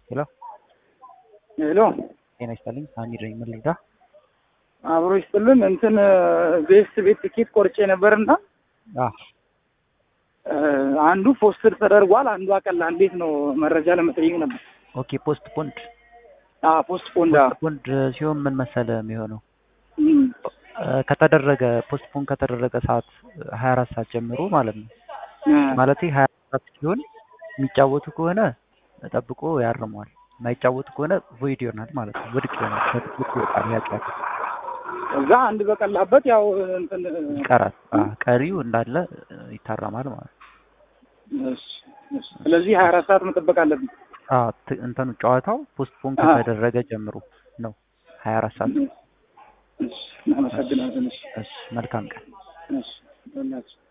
ሄሎ ሄሎ ጤና ይስጥልኝ። ሀሚድ ነኝ። ምን ልርዳ? አብሮ ይስጥልን። እንትን ቤስት ቤት ትኬት ቆርጬ ነበርና አዎ አንዱ ፖስትድ ተደርጓል፣ አንዱ አቀላ። እንዴት ነው መረጃ ለመጠየቅ ነበር። ኦኬ። ፖስት ፖንድ ፖስት ፖንድ ፖስት ፖንድ ሲሆን ምን መሰለ የሚሆነው ከተደረገ ፖስት ፖንድ ከተደረገ ሰዓት ሀያ አራት ሰዓት ጀምሮ ማለት ነው ማለት ሀያ አራት ሰዓት ሲሆን የሚጫወቱ ከሆነ ጠብቆ ያርመዋል። የማይጫወቱ ከሆነ ቮይድ ይሆናል ማለት ነው። ውድቅ ይሆናል። ከትኬት ይወጣል። ያጫል እዛ አንድ በቀላበት ያው እንትን ይቀራል። ቀሪው እንዳለ ይታረማል ማለት ነው። እሺ፣ እሺ። ስለዚህ ሀያ አራት ሰዓት መጠበቅ አለብን። አዎ ት- እንትኑ ጨዋታው ፖስት ፖንድ ከተደረገ ጀምሮ ነው ሀያ አራት ሰዓት። እሺ፣ እናመሰግናለን። እሺ፣ እሺ፣ መልካም ቀን። እሺ፣ በእናትህ